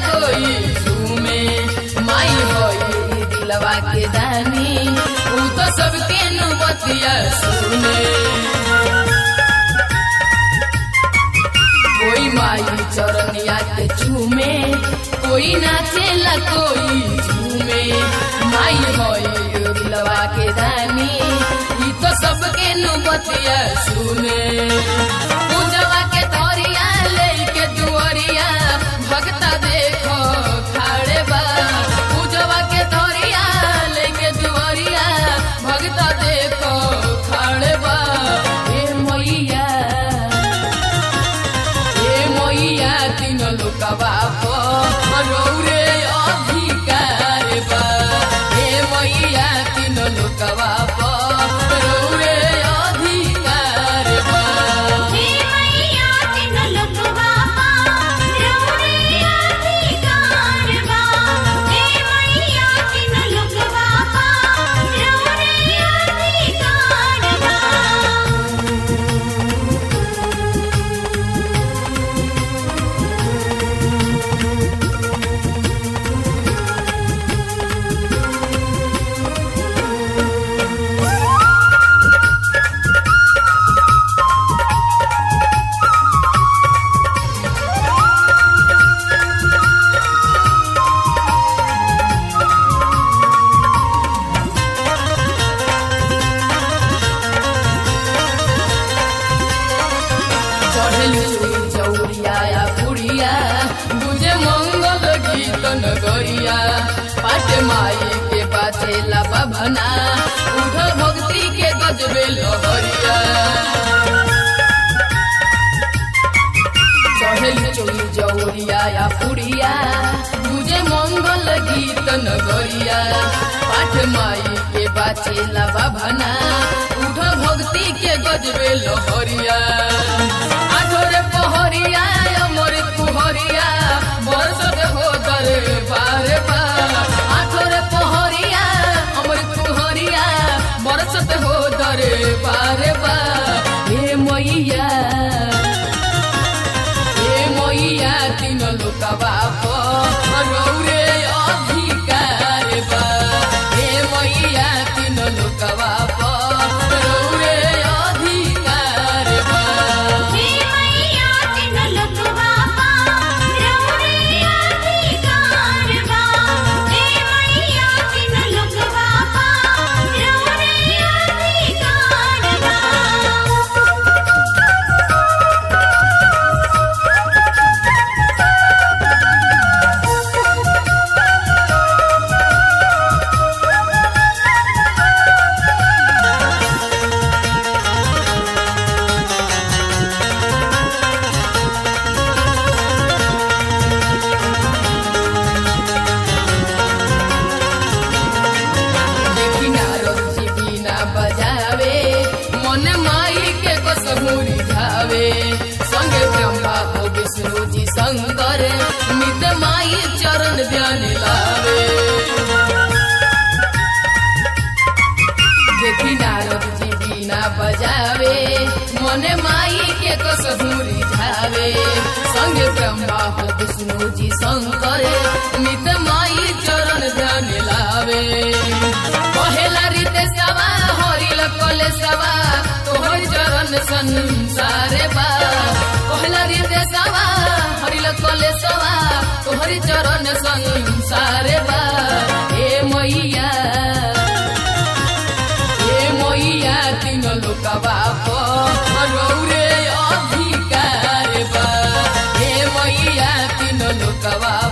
कोई झूमे माई होई दिलवा के दानी ऊ तो सबके नुबतिया सुने कोई माई चरनिया के चूमे कोई नाचेला कोई झूमे माई होई दिलवा के दानी ई तो सबके नुबतिया सुने पूजवा के तोरिया लेके दुआरिया भगता देखो खाड़े बा पूजवा के तोरिया लेके दुआरिया भगता देखो खाड़े बा ए मैया ए मैया तीन लोकवा रौरे अधिकार बा ए मैया तीन लोकवा रौरे अधिकार बा हे मैया तिन लोकवा रौरे अधिकार बा हे मैया तिन लोकवा रौरे अधिकार बा चढ़ल चुई चौरिया या पुड़िया बुझे मंगल गीत नगरिया पाट माई के बाचे लाबा भना उठ भक्ति के गजबे लहरिया चढ़ल चुई चौरिया या पुड़िया बुझे मंगल गीत नगरिया पाठ माई के बाचे लाबा भना उठ भक्ति के गजबे लहरिया आठोरे पहरिया अमर कुहरिया बरसत हो दर बार बा आठोरे पहरिया अमर कुहरिया बरसत हो दर बार बा हे मैया हे मैया तीन लोकवा रौरे अधिकार बा हे मैया तीन लोकवा रौरे अधिकार बा हे मैया तिन लोकवा रौरे अधिकार बा हे मैया तिन लोकवा रौरे अधिकार बा देखी नारद जी बीना बजावे मन माई के कसमुरी धावे संगे ब्रह्मा हो विष्णु जी शंकर नित माई चरण ध्यान लावे देखी नारद जी बीना बजावे मन माई के कसमुरी धावे संगे ब्रह्मा हो विष्णु जी शंकर नित माई चरण ध्यान लावे पहला रीते सवा हरिल कले सवा तोहर चरण संसार बा पहला रीते सवा हरिल कले सवा तोहर चरण संसार बा हे मैया हे मैया तीन लोकवा रौरे अधिकार बा हे मैया तीन लोकवा